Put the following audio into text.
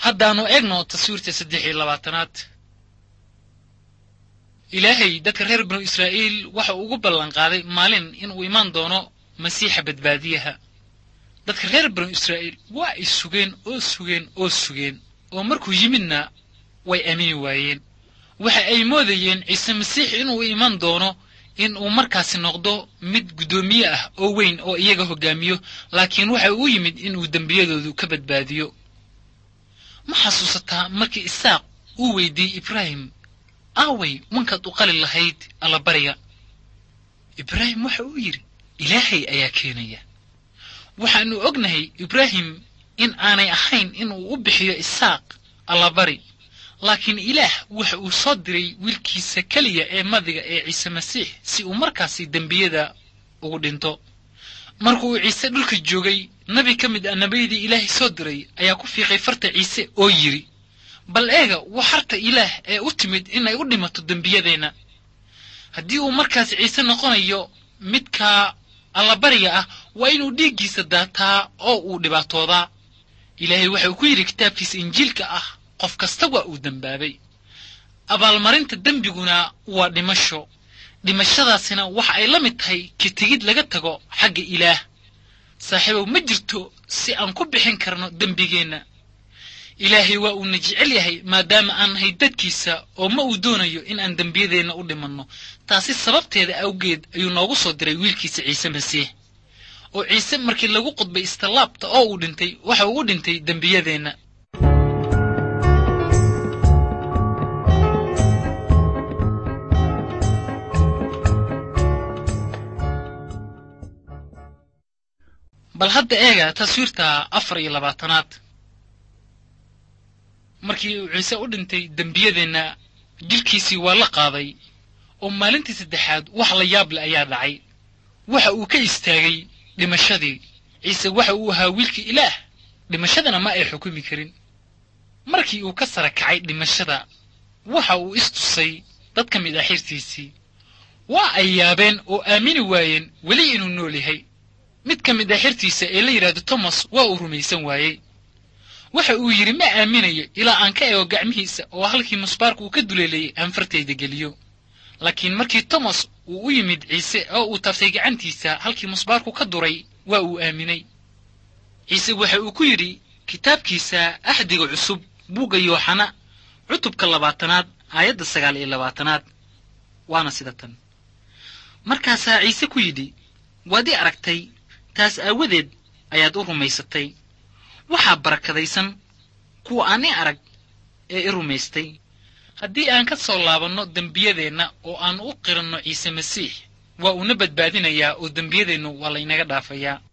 haddaannu egno taswiirta saddex iyo labaatanaad ilaahay dadka reer binu israa'iil waxa uu ugu ballanqaaday maalin inuu imaan doono masiixa badbaadiyaha dadka reer binu israa'iil waa ay sugeen oo sugeen oo sugeen oo markuu yimidna way aamini waayeen waxa ay moodayeen ciise masiix inuu iman doono in uu markaasi noqdo mid guddoomiye ah oo weyn oo iyaga hoggaamiyo laakiin waxa uu yimid inuu dembiyadoodu ka badbaadiyo ma xasuusataa markii isaaq uu weydiiyey ibraahim aaway wankaad u qali lahayd allabariga ibraahim waxa uu yidhi ilaahay ayaa keenaya waxaannu ognahay ibraahim in aanay ahayn inuu u bixiyo isaaq allabari laakiin ilaah waxa uu soo diray wiilkiisa keliya ee madiga ee ciise masiix si uu markaasi dembiyada ugu dhinto marka uu ciise dhulka joogay nabi ka mid ah nebiyadii ilaahay soo diray ayaa ku fiiqay farta ciise oo yidhi bal eega waa harta ilaah ee u timid inay u dhimato dembiyadeenna haddii uu markaas ciise noqonayo midka allabariga ah waa inuu dhiiggiisa daataa oo uu dhibaatoodaa ilaahay waxa uu ku yidhi kitaabkiisa injiilka ah qof kasta waa uu dembaabay abaalmarinta dembiguna waa dhimasho dhimashadaasina waxa ay la mid tahay ka tegid laga tago xagga ilaah saaxiibow ma jirto si aan ku bixin karno dembigeenna ilaahay waa uuna jecel yahay maadaama aan nahay dadkiisa oo ma uu doonayo in aan dembiyadeenna u dhimanno taasi sababteeda awgeed ayuu noogu soo diray wiilkiisa ciise masiix oo ciise markii lagu qudbay istallaabta oo uu dhintay waxa uu u dhintay dembiyadeenna bal hadda eega taswiirta afar iyo labaatanaad markii uu ciise u dhintay dembiyadeenna jilkiisii waa la qaaday oo maalintii saddexaad wax la yaab le ayaa dhacay waxa uu ka istaagay dhimashadii ciise waxa uu ahaa wiilkii ilaah dhimashadana ma ay xukumi karin markii uu ka sara kacay dhimashada waxa uu istusay dad ka mid ah xirtiisii waa ay yaabeen oo aamini waayeen weli inuu nool yahay mid ka mid ah xirtiisa ee la yidhaahdo tomas waa uu rumaysan waayey waxa uu yidhi ma aaminayo ilaa aan ka eego gacmihiisa oo halkii musbaarka uu ka duleelayay aan fartayda geliyo laakiin markii tomas uu u yimid ciise oo uu taabtay gacantiisa halkii musbaarku ka duray waa uu aaminay ciise waxa uu ku yidhi kitaabkiisa axdiga cusub buugga yooxana cutubka labaatanaad aayadda sagaal iyo labaatanaad waana sida tan markaasaa ciise ku yidhi waad ii aragtay taas aawadeed ayaad u rumaysatay waxaa barakadaysan kuwa aan i arag ee i rumaystay haddii aan ka soo laabanno dembiyadeenna oo aan u qiranno ciise masiix waa uuna badbaadinayaa oo dembiyadeennu waa laynaga dhaafayaa